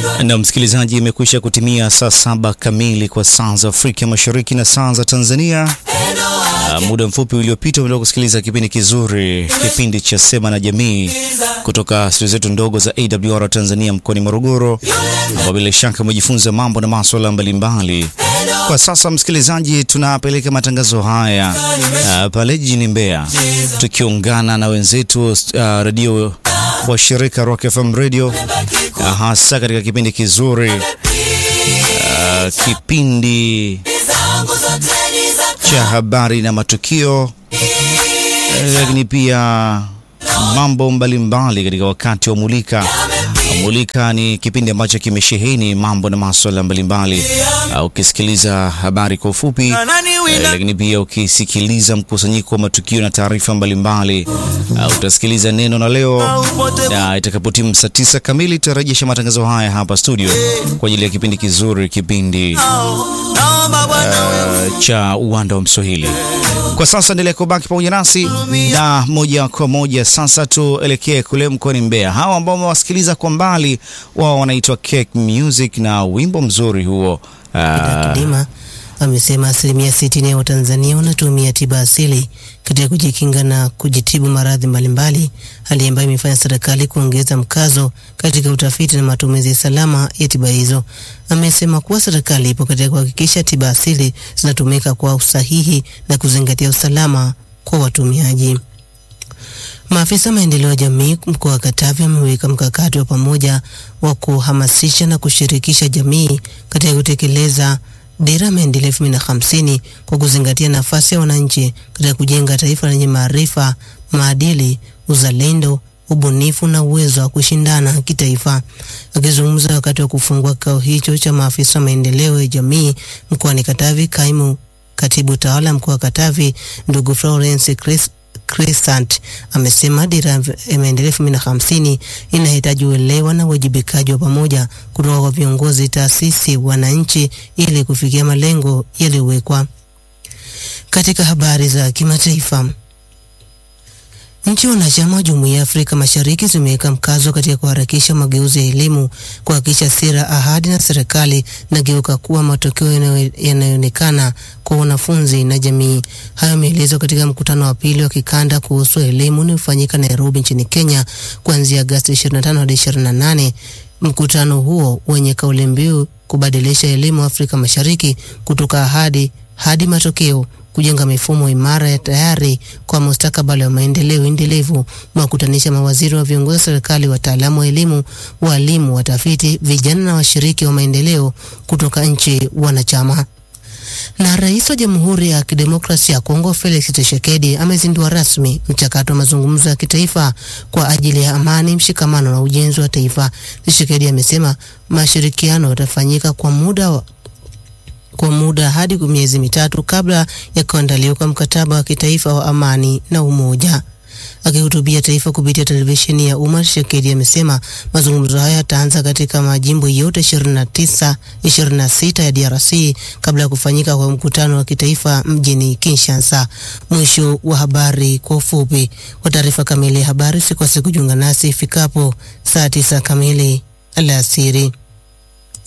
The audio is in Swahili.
Na msikilizaji, imekwisha kutimia saa saba kamili kwa saa za Afrika Mashariki na saa za Tanzania. Uh, muda mfupi uliopita umetoka kusikiliza kipindi kizuri, kipindi cha Sema na Jamii kutoka studio zetu ndogo za AWR Tanzania mkoani Morogoro, ambao bila shaka umejifunza mambo na masuala mbalimbali. Kwa sasa msikilizaji, tunapeleka matangazo haya uh, pale jijini Mbeya tukiungana na wenzetu uh, redio wa shirika Rock FM Radio uh, hasa katika kipindi kizuri uh, kipindi cha habari na matukio, lakini pia mambo mbalimbali katika wakati wa Mulika. Mulika ni kipindi ambacho kimesheheni mambo na masuala mbalimbali. Uh, ukisikiliza habari kwa ufupi, uh, lakini pia ukisikiliza mkusanyiko wa matukio na taarifa mbalimbali, uh, utasikiliza neno na leo, na itakapotimu saa tisa kamili tutarejesha matangazo haya hapa studio kwa ajili ya kipindi kizuri, kipindi uh, cha uwanda wa Mswahili. Kwa sasa endelea kubaki pamoja nasi na moja kwa moja sasa tuelekee kule mkoani Mbeya. Hawa ambao wamewasikiliza kwa mbali, wao wanaitwa Cake Music na wimbo mzuri huo Kidima amesema asilimia sitini ya Watanzania wanatumia tiba asili katika kujikinga na kujitibu maradhi mbalimbali, hali ambayo imefanya serikali kuongeza mkazo katika utafiti na matumizi salama ya tiba hizo. Amesema kuwa serikali ipo katika kuhakikisha tiba asili zinatumika kwa usahihi na kuzingatia usalama kwa watumiaji. Maafisa maendeleo ya jamii mkoa wa Katavi wameweka mkakati wa pamoja wa kuhamasisha na kushirikisha jamii katika kutekeleza dira maendeleo elfu mbili na hamsini kwa kuzingatia nafasi ya wananchi katika kujenga taifa lenye maarifa, maadili, uzalendo, ubunifu na uwezo wa kushindana kitaifa. Akizungumza wakati wa kufungua kikao hicho cha maafisa maendeleo ya jamii mkoani Katavi, kaimu katibu tawala mkoa wa Katavi ndugu Florence Chris Crescent amesema dira ya maendeleo elfu mbili na hamsini inahitaji uelewa na uwajibikaji wa pamoja kutoka kwa viongozi, taasisi, wananchi ili kufikia malengo yaliyowekwa. Katika habari za kimataifa, nchi wanachama wa Jumuiya ya Afrika Mashariki zimeweka mkazo katika kuharakisha mageuzi ya elimu, kuhakikisha sera, ahadi na serikali nageuka kuwa matokeo yanayoonekana kwa wanafunzi na jamii. Hayo yameelezwa katika mkutano wa pili wa kikanda kuhusu elimu unaofanyika Nairobi nchini Kenya kuanzia Agosti 25 hadi 28. Mkutano huo wenye kauli mbiu kubadilisha elimu Afrika Mashariki kutoka ahadi hadi matokeo kujenga mifumo imara ya tayari kwa mustakabali wa maendeleo endelevu, mwakutanisha mawaziri wa viongozi wa serikali, wataalamu wa elimu, walimu, watafiti, vijana na washiriki wa maendeleo kutoka nchi wanachama. Na rais wa Jamhuri ya Kidemokrasia ya Kongo Felix Tshisekedi amezindua rasmi mchakato wa mazungumzo ya kitaifa kwa ajili ya amani, mshikamano na ujenzi wa taifa. Tshisekedi amesema mashirikiano yatafanyika kwa muda wa kwa muda hadi miezi mitatu kabla ya kuandaliwa kwa mkataba wa kitaifa wa amani na umoja. Akihutubia taifa kupitia televisheni ya umma, Tshisekedi amesema mazungumzo haya yataanza katika majimbo yote 29 26 ya DRC kabla ya kufanyika kwa mkutano wa kitaifa mjini Kinshasa. Mwisho wa habari kwa ufupi. Kwa taarifa kamili ya habari, sikose kujiunga nasi ifikapo saa 9 kamili alasiri.